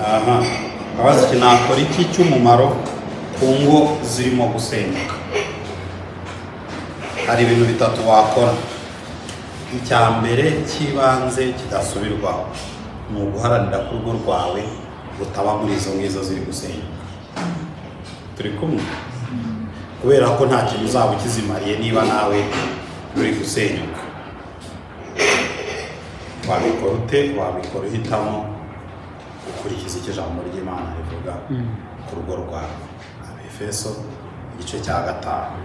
aha abaza ati nakora iki cy'umumaro ku ngo zirimo gusenyuka hari ibintu bitatu wakora icya mbere cy'ibanze kidasubirwaho ni uguharanira ko urugo rwawe rutaba muri izo ngizo ziri gusenyuka turi kumwe kubera ko nta kintu uzaba ukizimariye niba nawe ruri gusenyuka wabikora ute wabikora uhitamo ukurikiza icyo ijambo ry'imana rivuga ku rugo rwawe abefeso igice cya gatanu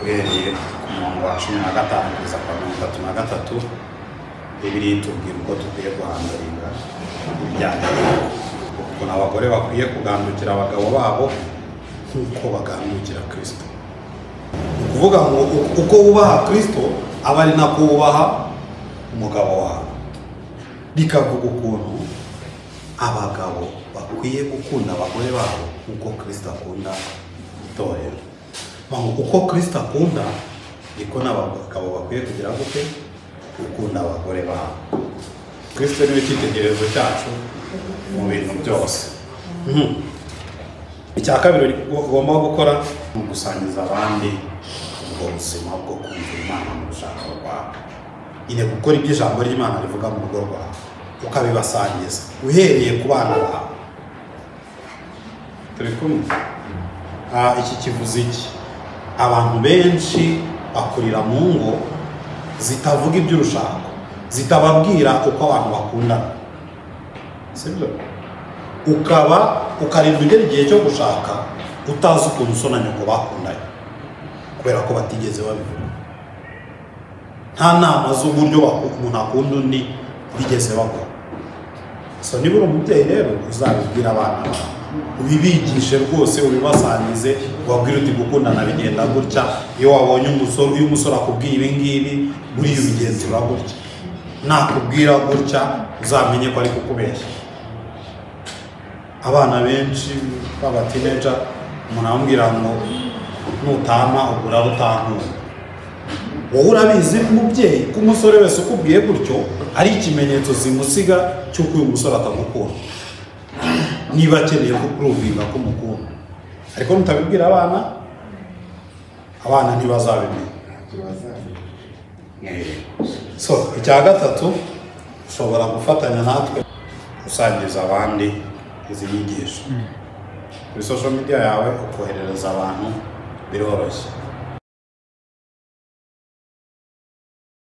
uhereye ku murongo wa cumi na gatanu kugeza kwa mirongo itatu na gatatu bibiri tubwira uko dukwiye guhangayika ibyangombwa ukuntu abagore bakwiye kugandukira abagabo babo nk'uko bagandukira kirisito ni ukuvuga ngo uko wubaha kirisito aba ari nako wubaha umugabo wawe bikavuga ukuntu abagabo bakwiye gukunda abagore babo nk'uko kirisito akunda itorero Bavuga uko kirisito akunda niko n'abagabo bakwiye kugira gute gukunda abagore babo kirisito niwe cyitegererezo cyacu mu bintu byose Mhm. icya kabiri ugomba gukora ni ugusangiza abandi ubwo buzima bwo kumva imana mu rushako rwawe nyine gukora ibyo ijambo ry'imana rivuga mu rugo rwawe ukabibasangiza uhereye ku bana bawe turi kumwe Ah, iki kivuze iki abantu benshi bakurira mu ngo zitavuga iby'urushako zitababwira uko abantu bakundana sibyo ukaba ukarindwa ugera igihe cyo gushaka utazi ukuntu usona nyoko bakundanye kubera ko batigeze babivuga nta nama z'uburyo waku- umuntu akunda undi bigeze baguha so niba uri umubyeyi rero uzabibwira abana bawe ubibigishe rwose ubibasangize ubabwire uti gukundana bigenda gutya iyo wabonye umusore iyo umusore akubwiye ibi ngibi buriya ubigenzura gutya nakubwira gutya uzamenye ko ari kukubeshya abana benshi b'abatineja umuntu amubwira ngo nutama ugura rutankunda wowe urabizi umubyeyi ko umusore wese ukubwiye gutyo ari ikimenyetso zimusiga cy'uko uyu musore atamukunda niba akeneye kukurubinga ko umukunda ariko nutabibwira abana abana ntibazabimenya Eh, so icya gatatu ushobora gufatanya natwe gusangiza abandi izi nyigisho kuri social media yawe ukoherereza abantu biroroshye